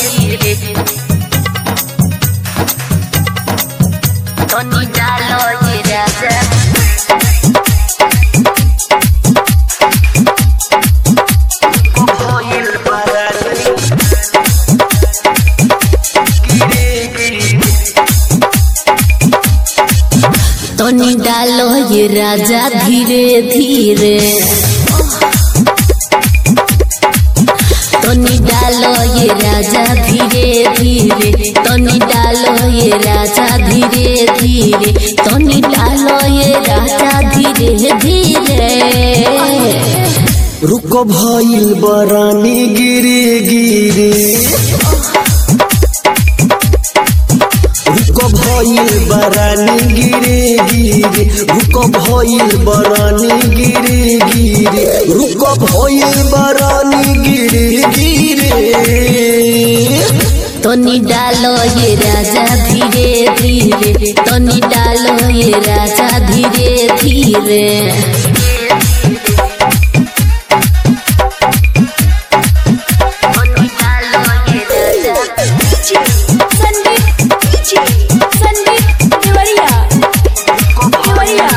धीरे तनी डालो ये राजा भइल बरानी गिरे गिरे तनी डालो ये राजा धीरे धीरे तनी डालो ये राजा धीरे धीरे तनी डालो ये राजा धीरे धीरे तनी डालो ये राजा धीरे धीरे रुको भइल बरानी गिरे गिरे रुको भइल बरानी गिरे गिरे रुको भइल बरानी गिरे गिरे रुको भइल बरानी गिरे गिरे तनी डालो ये राजा धीरे धीरे तनी डालो ये राजा धीरे धीरे तनी डालो ये राजा संदीप संदीप देवरिया देवरिया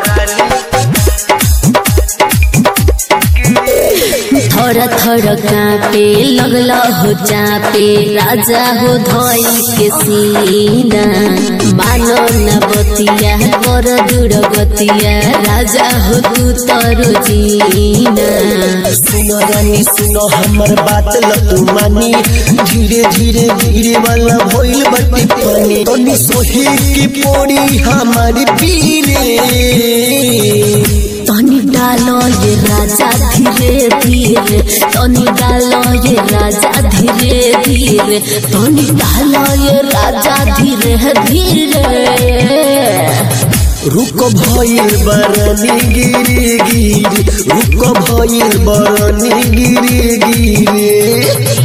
थोड़ा थोड़ा कांपे लगल हो चापे राजा हो धोई के सीना मानो न बतिया कर दूर गतिया राजा हो तू तरो जीना सुनो रानी सुनो हमर बात लतू मानी धीरे धीरे धीरे वाला भइल बटी पानी तनी सोही की पोड़ी हमारी पीरे तनी डालो ये राजा धीरे धीरे तनी डालो ये राजा धीरे धीरे तनी डालो ये राजा धीरे धीरे रुको भइल बरनी गिरे गिरे रुको भइल बरनी गिरे गिरे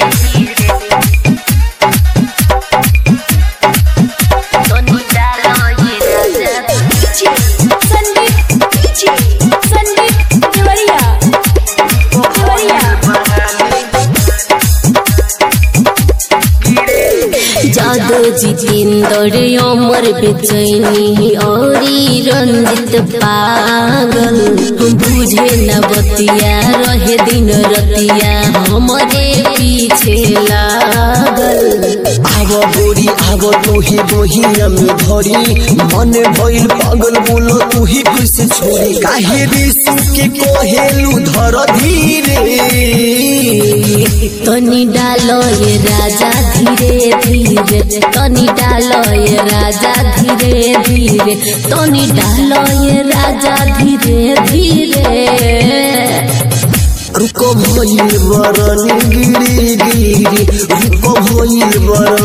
तनी डालो ये राजा संदीप संदीप देवरिया देवरिया जादो जितेंद्र अमर बेचैनी औरी रंजित पागल बुझे न बतिया रहे दिन रतिया हमरे पीछे लागल आव बोरी आव तोही बोहिया में धरी मन भइल पागल बोलो तू ही कैसे छोड़ी काहे रिसु के कोहेलू धर धीरे तनी डालो ये राजा धीरे धीरे तनी डालो ये राजा धीरे धीरे तनी डालो ये राजा धीरे धीरे रुको भइल बरनी गिरी गिरी रुको भइल बरनी